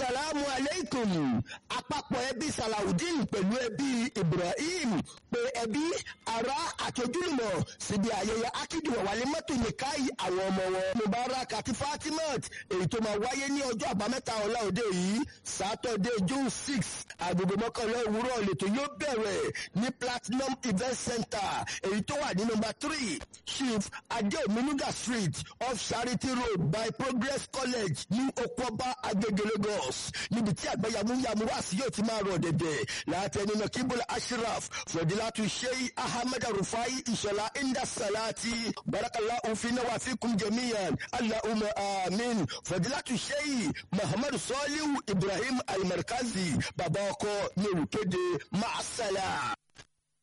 asalaamu aleykum àpapọ̀ ẹbí salawudeen pẹ̀lú ẹbí ibrahim pé ẹbí ará àti ojúlùmọ̀ síbi ayẹyẹ akíndùn wàlẹ́ mọ́tò nìkáyì àwọn ọmọ wọn mubarak àti fatimat èyí tó máa wáyé ní ọjọ́ àbámẹ́ta ọ̀la òde yìí sátọ̀dẹ̀ june six agogo mọ́kànlá òwúrọ̀ lẹ́tọ̀ yóò bẹ̀rẹ̀ ní platinum event center èyí tó wà ní nọ́mbà three chief adeominuga street off charity road by progress college ní okoba agege lagos níbi tí àgbẹ̀yàmúyàmú wá sí yóò ti máa rọ̀ dẹ̀dẹ̀ látẹnu náà kíbula ashraf fọdílátù sheyi ahmed rufai ìṣọ̀lá inda salati barakala òfin náà wà fíkún jẹ̀míyàn allahumma amin fọdílátù sheyi muhammadu sọ́ọ́líwù ibrahim alimarkazi bàbá ọkọ ní olùkéde maasala.